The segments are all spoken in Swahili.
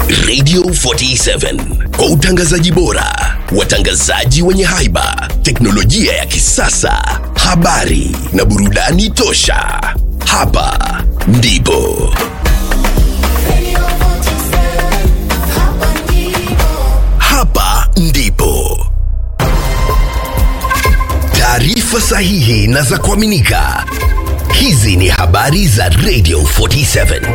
Radio 47 kwa utangazaji bora, watangazaji wenye haiba, teknolojia ya kisasa, habari na burudani tosha. Hapa ndipo hapa ndipo taarifa sahihi na za kuaminika. Hizi ni habari za Radio 47.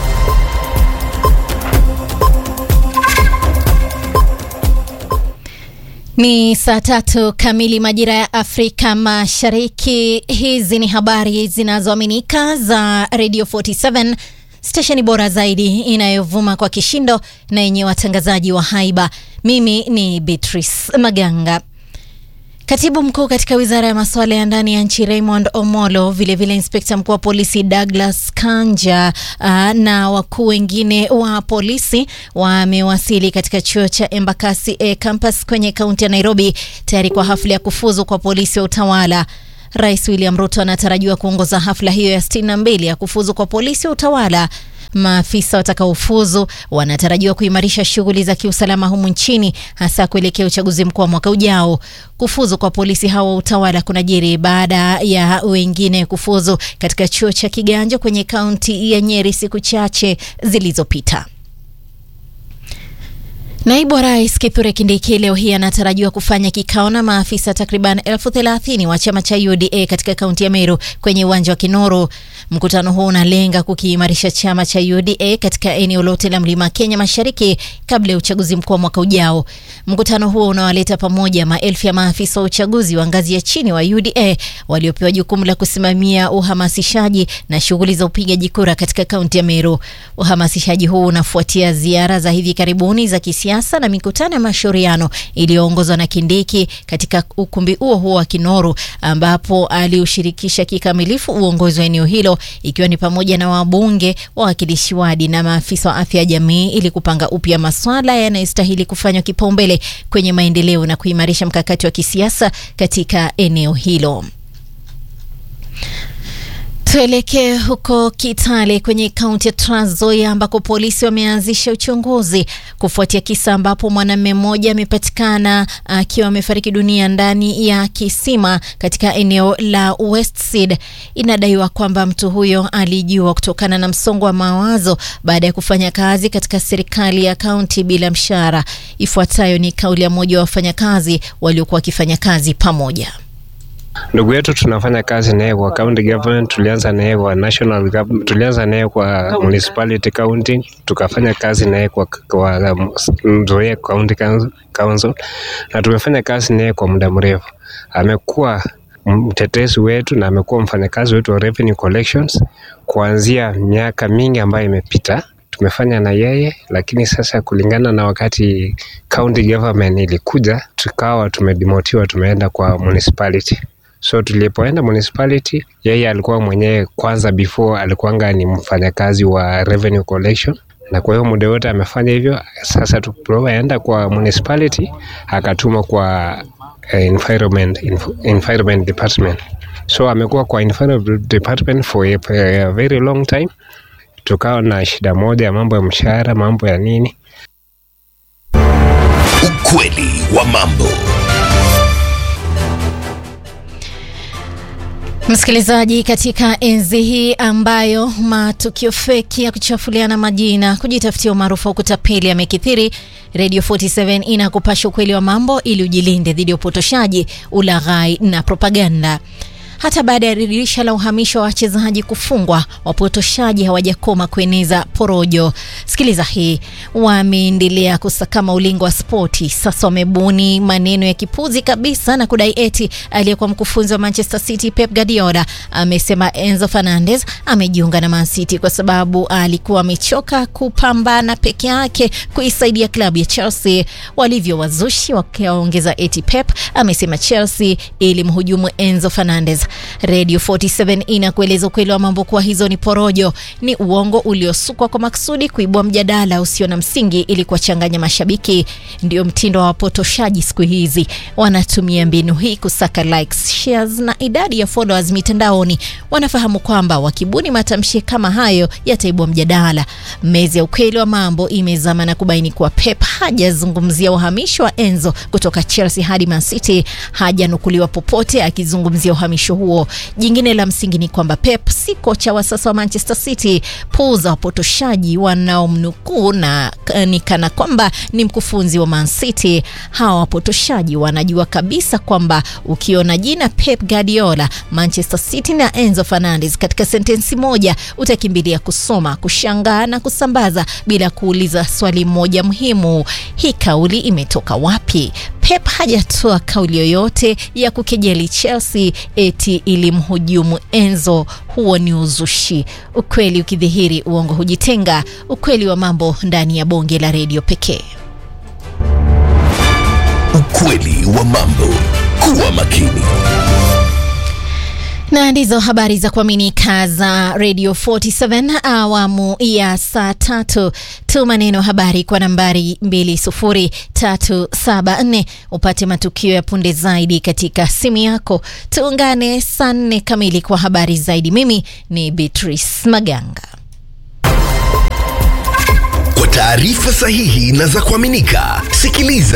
Ni saa tatu kamili majira ya Afrika Mashariki. Hizi ni habari zinazoaminika za Radio 47, stesheni bora zaidi inayovuma kwa kishindo na yenye watangazaji wa haiba. Mimi ni Beatrice Maganga. Katibu mkuu katika wizara ya masuala ya ndani ya nchi Raymond Omolo, vilevile inspekta mkuu wa polisi Douglas Kanja uh, na wakuu wengine wa polisi wamewasili katika chuo cha Embakasi A campus kwenye kaunti ya Nairobi tayari kwa hafla ya kufuzu kwa polisi wa utawala. Rais William Ruto anatarajiwa kuongoza hafla hiyo ya 62 ya kufuzu kwa polisi wa utawala. Maafisa watakaofuzu wanatarajiwa kuimarisha shughuli za kiusalama humu nchini hasa kuelekea uchaguzi mkuu wa mwaka ujao. Kufuzu kwa polisi hawa wa utawala kunajiri baada ya wengine kufuzu katika chuo cha Kiganjo kwenye kaunti ya Nyeri siku chache zilizopita. Naibu wa rais Kithure Kindiki leo hii anatarajiwa kufanya kikao na maafisa takriban elfu thelathini wa chama cha UDA katika kaunti ya Meru kwenye uwanja wa Kinoro. Mkutano huo unalenga kukiimarisha chama cha UDA katika eneo lote la mlima Kenya mashariki kabla ya uchaguzi mkuu wa mwaka ujao. Mkutano huo unawaleta pamoja maelfu ya maafisa wa uchaguzi wa ngazi ya chini wa UDA waliopewa jukumu la kusimamia uhamasishaji na shughuli za upigaji kura katika kaunti ya Meru. Uhamasishaji huu unafuatia ziara za hivi karibuni za kisiasa na mikutano ya mashauriano iliyoongozwa na Kindiki katika ukumbi huo huo wa Kinoru ambapo aliushirikisha kikamilifu uongozi wa eneo hilo ikiwa ni pamoja na wabunge, wawakilishi wadi na maafisa wa afya ya jamii ili kupanga upya maswala yanayostahili kufanywa kipaumbele kwenye maendeleo na kuimarisha mkakati wa kisiasa katika eneo hilo. Tuelekee huko Kitale kwenye kaunti ya Trans Nzoia ambako polisi wameanzisha uchunguzi kufuatia kisa ambapo mwanamume mmoja amepatikana akiwa amefariki dunia ndani ya kisima katika eneo la Westseed. Inadaiwa kwamba mtu huyo alijiua kutokana na msongo wa mawazo baada ya kufanya kazi katika serikali ya kaunti bila mshahara. Ifuatayo ni kauli ya mmoja wa wafanyakazi waliokuwa wakifanya kazi pamoja. Ndugu yetu tunafanya kazi naye kwa county government, tulianza naye kwa national government, tulianza naye kwa municipality county, tukafanya kazi naye kwa, kwa Nzoia county council, na tumefanya kazi naye kwa muda mrefu. Amekuwa mtetezi wetu na amekuwa mfanyakazi wetu wa revenue collections kuanzia miaka mingi ambayo imepita tumefanya na yeye, lakini sasa kulingana na wakati county government ilikuja, tukawa tumedemotiwa, tumeenda kwa municipality. So tulipoenda municipality, yeye alikuwa mwenyewe kwanza, before alikuwanga ni mfanyakazi wa revenue collection, na kwa hiyo muda wote amefanya hivyo. Sasa tulipoenda kwa municipality, akatumwa kwa uh, environment, environment department. So amekuwa kwa environment department for a, a very long time. Tukawa na shida moja ya mambo ya mshahara, mambo ya nini. Ukweli wa mambo. Msikilizaji, katika enzi hii ambayo matukio feki ya kuchafuliana majina, kujitafutia umaarufu wa kutapeli yamekithiri, Radio 47 inakupasha ukweli wa mambo ili ujilinde dhidi ya upotoshaji, ulaghai na propaganda. Hata baada ya dirisha la uhamisho wa wachezaji kufungwa, wapotoshaji hawajakoma kueneza porojo. Sikiliza hii, wameendelea kusakama ulingo wa spoti. Sasa wamebuni maneno ya kipuzi kabisa na kudai eti aliyekuwa mkufunzi wa Manchester City Pep Guardiola amesema Enzo Fernandez amejiunga na Man City kwa sababu alikuwa amechoka kupambana peke yake kuisaidia klabu ya Chelsea. Walivyo wazushi wakiwaongeza eti Pep amesema Chelsea ilimhujumu Enzo Fernandez Radio 47 inakueleza ukweli wa mambo kuwa hizo ni porojo, ni uongo uliosukwa kwa maksudi kuibua mjadala usio na msingi ili kuwachanganya mashabiki. Ndio mtindo wa wapotoshaji siku hizi, wanatumia mbinu hii kusaka likes, shares na idadi ya followers mitandaoni. Wanafahamu kwamba wakibuni matamshi kama hayo yataibua mjadala. Mezi ya ukweli wa mambo imezama na kubaini kuwa Pep hajazungumzia uhamisho wa Enzo kutoka Chelsea hadi Man City, hajanukuliwa popote akizungumzia uhamisho huo. Jingine la msingi ni kwamba Pep si kocha wa sasa wa Manchester City. Puuza wapotoshaji wanaomnukuu na ni kana kwamba ni mkufunzi wa Man City. Hawa wapotoshaji wanajua kabisa kwamba ukiona jina Pep Guardiola, Manchester City na Enzo Fernandez katika sentensi moja utakimbilia kusoma, kushangaa na kusambaza bila kuuliza swali moja muhimu: hii kauli imetoka wapi? Pep hajatoa kauli yoyote ya kukejeli Chelsea eti ilimhujumu Enzo. Huo ni uzushi. Ukweli ukidhihiri, uongo hujitenga. Ukweli wa mambo ndani ya bonge la redio pekee. Ukweli wa mambo. Kuwa makini. Na ndizo habari za kuaminika za Radio 47 awamu ya saa tatu. Tuma neno habari kwa nambari 20374 upate matukio ya punde zaidi katika simu yako. Tuungane saa nne kamili kwa habari zaidi. Mimi ni Beatrice Maganga. Kwa taarifa sahihi na za kuaminika, sikiliza